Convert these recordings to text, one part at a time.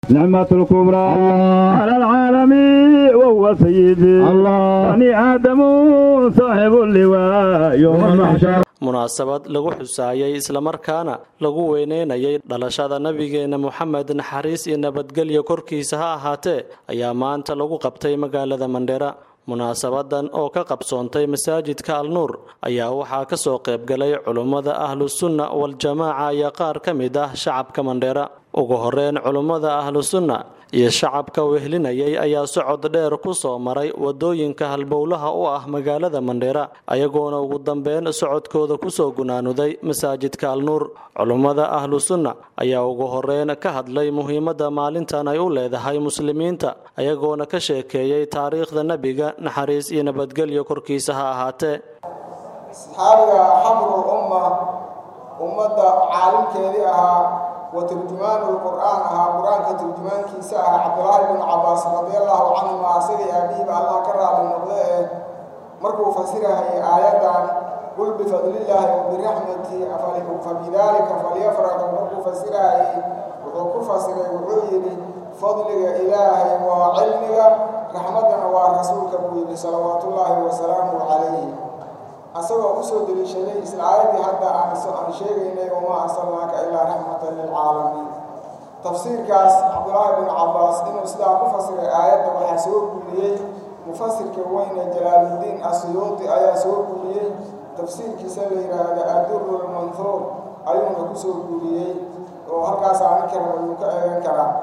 نعمة الكبرى على العالمين وهو سيدي بني آدم صاحب اللواء يوم المحشر munaasabad lagu xusaayay islamarkaana lagu weyneynayay dhalashada nabigeena moxamed naxariis iyo nabadgelyo korkiisa ha ahaatee ayaa maanta lagu qabtay magaalada mandheera munaasabadan oo ka qabsoontay masaajidka alnuur ayaa waxaa kasoo qaybgalay culummada ahlusunna waljamaaca iyo qaar ka mid ah shacabka mandheera ugu horeyn culummada ahlusunna iyo shacabka wehlinayay ayaa socod dheer ku soo maray wadooyinka halbowlaha u ah magaalada mandheera ayagoona ugu dambeyn socodkooda kusoo gunaanuday masaajidka alnuur culummada ahlusunna ayaa ugu horeyn ka hadlay muhiimadda maalintan ay u leedahay muslimiinta ayagoona ka sheekeeyey taariikhda nebiga naxariis iyo nabadgelyo korkiisa ha ahaatee saxaabiga xabrul umma ummadda caalimkeedii ahaa wa turjumaanu lqur'aan ahaa qur-aanka turjumaankiisa ahaa cabdulaahi binu cabaas radiallahu canhuma asagii aabihiiba allah ka raali noqde ee markuu fasirahayay aayaddan qul bifadlillaahi wa biraxmatihi fabidaalika falyafraxuu markuu fasirahayay wuxuu ku fasiray wuxuu yidhi fadliga ilaahay waa cilmiga raxmaddana waa rasuulka buu yidhi salawaatullaahi wasalaamu calayhi asagoo kusoo deliishaday isla aayaddii hadda aan sheegaynay wamaa arsalnaaka ilaa raxmatan lilcaalamiin tafsiirkaas cabdulaahi binu cabaas inuu sidaa ku fasiray aayadda waxaa soo guuriyey mufasirka weyne jalaaluddiin asuyuudi ayaa soo guuriyey tafsiirkiisa la yidhaahda aduru lmanhuur ayuuna kusoo guuriyey oo halkaas aninkan ayuu ka eegan karaa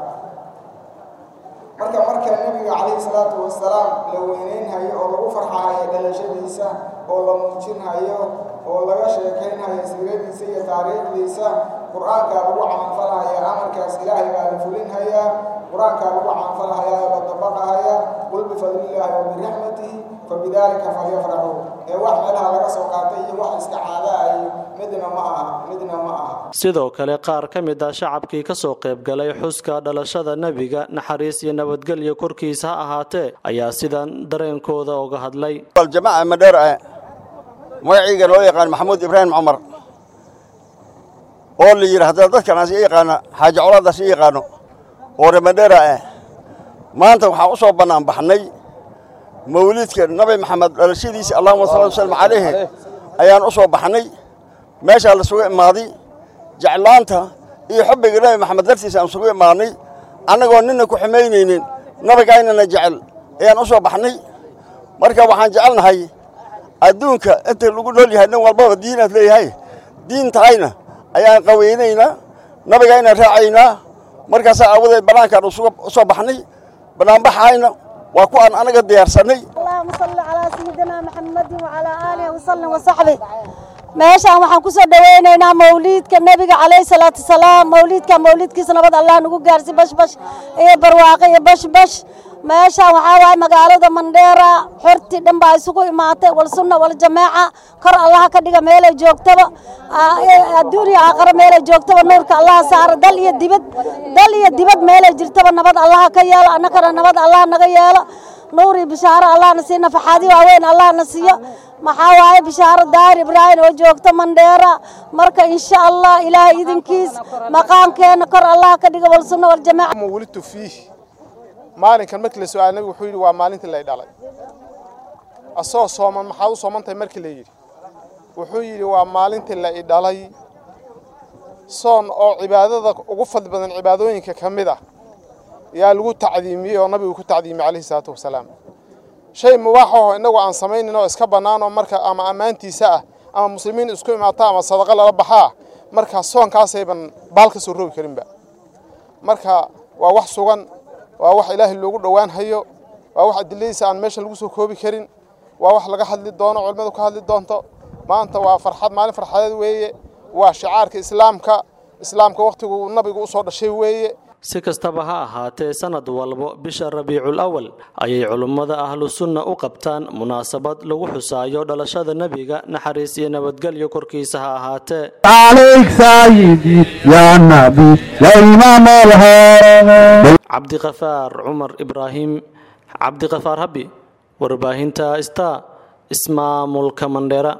marka marka nebiga calayhi salaatu wasalaam la weyneynhayo oo lagu farxahayo dhalashadiisa oo la muujinhayo oo laga sheekaynhayo siiradiisa iyo taariikhdiisa qur-aankaa lagu camalfalhaya amarkaas ilaahay baa la fulinhayaa qur-aankaa lagu camalfalhayaa oo la dabaqahaya qul bifadlillaahi wa biraxmatihi fabidaalika falyafraxuu ee wax meelaha laga soo qaatay iyo wax iska caadaa ay midna ma aha midna ma aha sidoo kale qaar ka mid ah shacabkii kasoo qaybgalay xuska dhalashada nebiga naxariis iyo nabadgelyo korkiisa ha ahaatee ayaa sidan dareenkooda uga hadlay aljamaaca madheer ah magacayga loo yaqaan maxamuud ibraahim cumar oo la yidhaahda dadkanaas i yaqaana xaaji colaadaas i yaqaano oo remadheera ah maanta waxaan u soo bannaan baxnay mawlidka nabi maxamed dhalashadiisa allahuma salla wasalam calayhi ayaan u soo baxnay meeshaa lasugu imaaday jeclaanta iyo xubbiga nabi maxamed dartiisa aan isugu imaadnay annagoo ninna ku xumaynaynin nabigaynana jecel ayaan u soo baxnay marka waxaan jecelnahay adduunka inta lagu nool yahay nin walbaba diinaad leeyahay diin tahayna ayaan qaweynaynaa nabigayna raacaynaa markaasaa aawadeed bannaankaan u soo baxnay bannaanbaxayna waa ku aan anaga diyaarsannay allahuma salli calaa sayidina maxamedin wacalaa aalihi wasallim wasaxbi meeshaan waxaan ku soo dhowaynaynaa mawliidka nebiga calayhi salaatu wasalaam mawliidka mawliidkiisa nabad allah nagu gaarsi bashbash iyo barwaaqo iyo bashbash meeshaan waxaa waaye magaalada mandheera xorti dhan baa isugu imaatay walsunna waljamaaca kor allaha ka dhiga meelay joogtaba adduun iyo aakhare meelay joogtaba nuurka allaha saara dal iyo dibad dal iyo dibad meelay jirtaba nabad allaha ka yeelo annagana nabad allah naga yeelo nuur iyo bishaaro allahna siiyo nafaxaadi waaweyn allahna siiyo maxaa waaye bishaaro daahir ibraahim oo joogto mandheera marka insha allah ilaahay idinkiis maqaamkeenna kor allah ka dhiga walsunna waljamaaca wulidtu fiih maalinkan markii la su-aal nabigu wuxuu yidhi waa maalintii lay dhalay asagoo sooman maxaad u soomantahay markii la yidhi wuxuu yidhi waa maalintii la i dhalay soon oo cibaadada ugu fadli badan cibaadooyinka ka mid ah yaa lagu tacdiimiyey oo nabigu ku tacdiimiyey calayhi salaatu wasalaam shay mubaaxaho innagu aan samaynin oo iska bannaan oo marka ama ammaantiisa ah ama muslimiin isku imaata ama sadaqo lala baxaa marka soonkaasayban baal ka soo roogi karinba marka waa wax sugan waa wax ilaahay loogu dhowaan hayo waa wax adiladiisa aan meeshan lagu soo koobi karin waa wax laga hadli doono culimmadu ka hadli doonto maanta waa farxad maalin farxadeed weeye waa shicaarka islaamka islaamka wakhtiguu nabigu u soo dhashay weeye si kastaba ha ahaatee sanad walbo bisha rabiicul awal ayay culummada ahlusunna u qabtaan munaasabad lagu xusaayo dhalashada nebiga naxariis iyo nabadgelyo korkiisa ha ahaatee عليك سيدي يا نبي يا إمام الهرم cabdiqafaar cumar ibraahim cabdiqafaar habi warbaahinta star ismaamulka mandheera